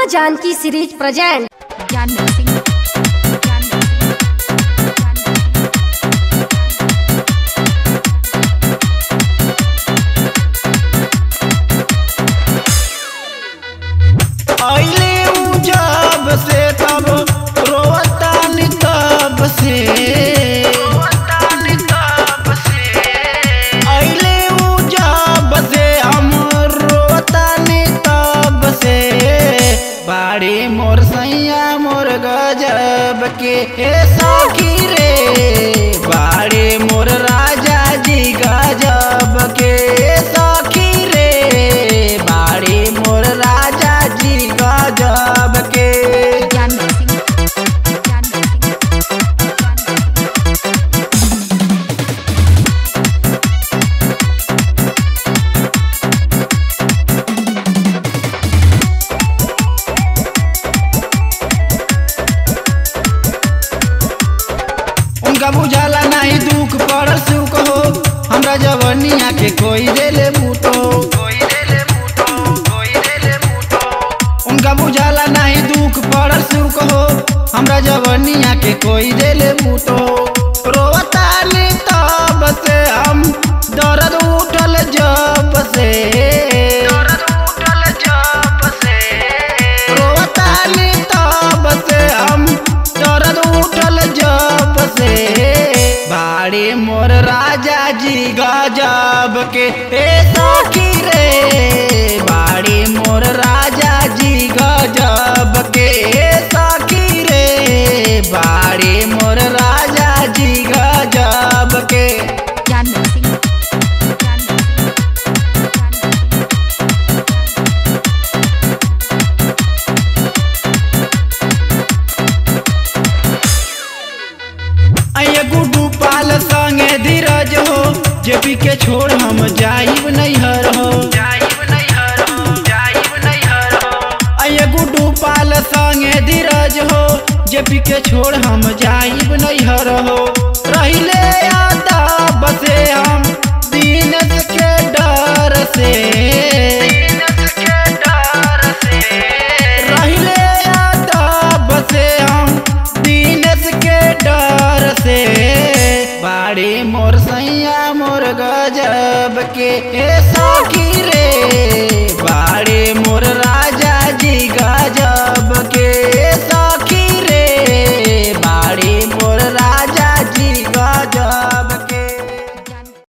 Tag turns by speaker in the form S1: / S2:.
S1: माँ Janki series present
S2: Janvi Singh Janvi Singh Janvi Singh
S3: अइले उ जब से तब रोवतानी तब से अइले उ जब से हम रोवतानी तब से बाड़ी मोर सैया मोर गजब के हे सखी रे बाड़ी मोर राजा जी गजब के सखी रे बाड़ी मोर राजा जी गजब के
S2: जानवी सिंह जानवी सिंह जानवी सिंह
S3: उनका बुझाला नहीं दुख पड़ल सुख हो हमरा जवनिया के कोई देले बूटो उनका बुझाला नहीं दुख पड़ल सुख हो हमरा जवनिया के कोई देले बूटो रोवतानी तब से हम दर्द उठल जब से रोवतानी तब से हम दर्द उठल जब से बाड़ी मोर राजा जी गजब के ए सखी रे बाड़ी मोर राजा जी गजब के ए सखी रे बाड़ी मोर राजा जी गजब के
S2: जानवी सिंह जानवी सिंह जानवी सिंह
S3: आइए गुड्डू पाल संगे धीरज हो जेपी के छोड़ हम जाइब नैहर हो आइए गुड्डू पाल संगे धीरज हो जेपी के छोड़ हम जाइब नैहर हो रहिले आता बसे हम दीनत के डर से रहिले आता बसे हम दीनत के डर से बाड़ी मोर सैया मोर गजब के ए सखी रे